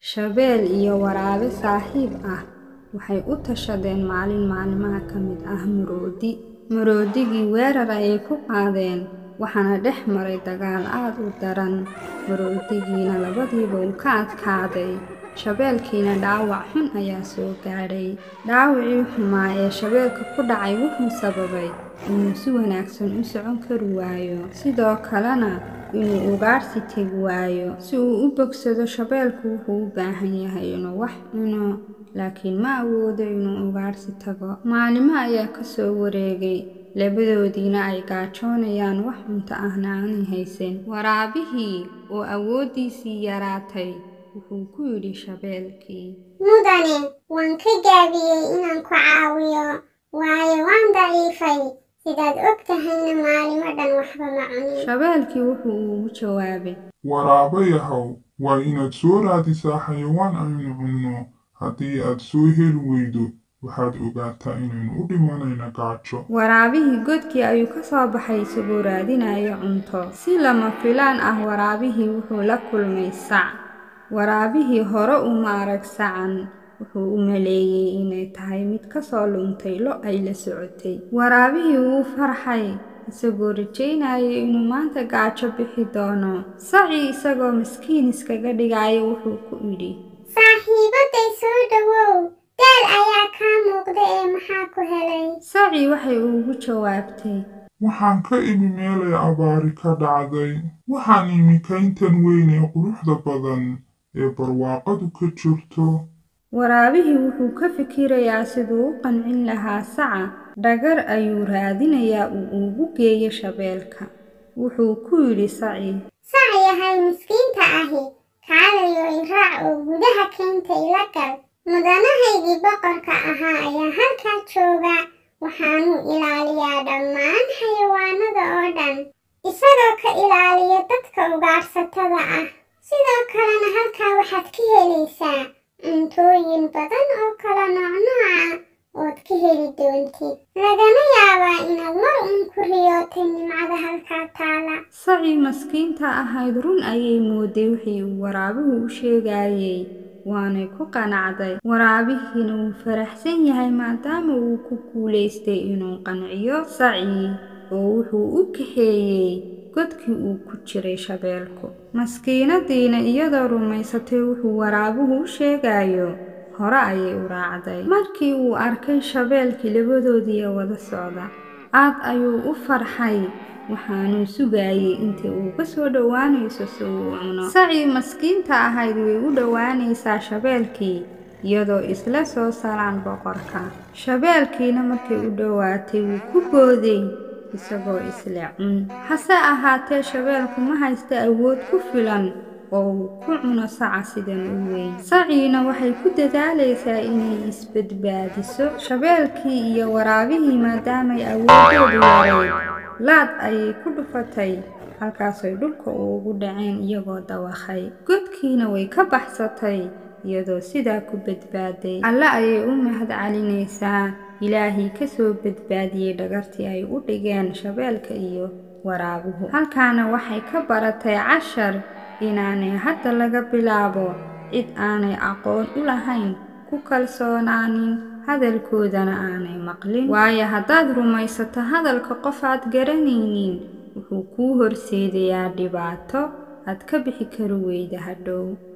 Shabeel iyo waraabe saaxiib ah waxay u tashadeen maalin maalmaha ka mid ah maroodi. Maroodigii weerar ayay ku qaadeen, waxaana dhex maray dagaal aad u daran. Maroodigina labadiiba wuu ka adkaaday, shabeelkiina dhaawac xun ayaa soo gaadhay. Dhaawacii xumaa ee shabeelka ku dhacay wuxuu sababay inuu si wanaagsan u socon kari waayo, sidoo kalena inuu ugaadhsi tagi waayo. Si uu u bogsado, shabeelku wuxuu u baahan yahay inuu wax cuno, laakiin ma awoodo inuu ugaadhsi tago. Maalmo ayaa ka soo wareegay, labadoodiina ay gaajoonayaan, wax cunto ahna aanay haysan. Waraabihii oo awooddiisii yaraatay wuxuu ku yidhi shabeelkii, Mudane, waan ka gaabiyey inaan ku caawiyo, waayo waan daciifay. Sidaad og tahayna maalimo dhan waxba ma cunin. Shabeelkii wuxuu ugu jawaabay, Waraabayahow, waa inaad soo raadisaa xayawaan aynu cunno. Haddii aad soo heli weydo, waxaad ogaataa inaynu u dhimanayno gaajo. Waraabihii godkii ayuu ka soo baxay isagoo raadinaya cunto. Si lama filaan ah, waraabihii wuxuu la kulmay sac. Waraabihii hore uma arag sacan, wuxuu u maleeyay inay tahay mid ka soo luntay lo' ay la socotay. Waraabihii wuu farxay, isagoo rajaynaya inuu maanta gaajo bixi doono. Sacii isagoo miskiin iskaga dhigaya wuxuu ku yidhi, Saaxiibaday soo dhawow, daal ayaa kaa muuqda ee maxaa ku helay? Sacii waxay ugu jawaabtay, Waxaan ka imi meelay abaari ka dhacday. Waxaan imi kayntan weyn ee quruxda badan ee barwaaqadu ka jirto. Waraabihii wuxuu ka fikirayaa siduu u qancin lahaa saca. Dhagar ayuu raadinayaa uu ugu geeyo shabeelka. Wuxuu ku yidhi sacii, Sac yahay miskiinta ahi, kaalayo i raac oo gudaha kaynta ila gal. Mudanahaygii boqorka ahaa ayaa halkaa jooga, waxaanuu ilaaliyaa dhammaan xayawaanada oo dhan, isagoo ka ilaaliya dadka ugaadhsatada ah. Sidoo kalena halkaa waxaad ka helaysaa cuntooyin badan oo kala noocnooc ah ood ka heli doontid. Lagana yaabaa inaad mar uun ku riyootay nimcada halkaa taala. sacii maskiinta ahayd run ayay mooday wixii uu waraabuhu u sheegayay, waanay ku qanacday. Waraabihiina wuu faraxsan yahay maadaama uu ku guulaystay inuu qanciyo sacii, oo wuxuu u kaxeeyey godkii uu ku jiray shabeelku. Maskiinadiina iyadoo rumaysatay wuxuu waraabuhu u sheegayo, hore ayay u raacday. Markii uu arkay shabeelkii labadoodii wada socda, aad ayuu u farxay, waxaanuu sugayay intii uu ka soo dhowaanayso si uu u cuno. Sacii maskiinta ahayd way u dhowaanaysaa shabeelkii, iyadoo isla soo salaan boqorka. Shabeelkiina markay u dhowaatay wuu ku booday, isagoo isla cun. Hase ahaatee shabeelku ma haysto awood ku filan oo uu ku cuno saca sidan u weyn. Saciina waxay ku dadaalaysaa inay isbadbaadiso. Shabeelkii iyo waraabihii maadaamay awooddoodu yarayd, laad ayay ku dhufatay, halkaasay dhulka ugu dhaceen iyagoo dawakhay. Godkiina way ka baxsatay, iyadoo sidaa ku badbaaday. Alle ayay u mahad celinaysaa ilaahii ka soo badbaadiyey dhagartii ay u dhigeen shabeelka iyo waraabuhu. Halkaana waxay ka baratay cashar inaanay hadda laga bilaabo cid aanay aqoon u lahayn ku kalsoonaanin hadalkoodana aanay maqlin. Waayo haddaad rumaysato hadalka qof aad garanaynin, wuxuu kuu horseedayaa dhibaato aad ka bixi kari weyda hadhow.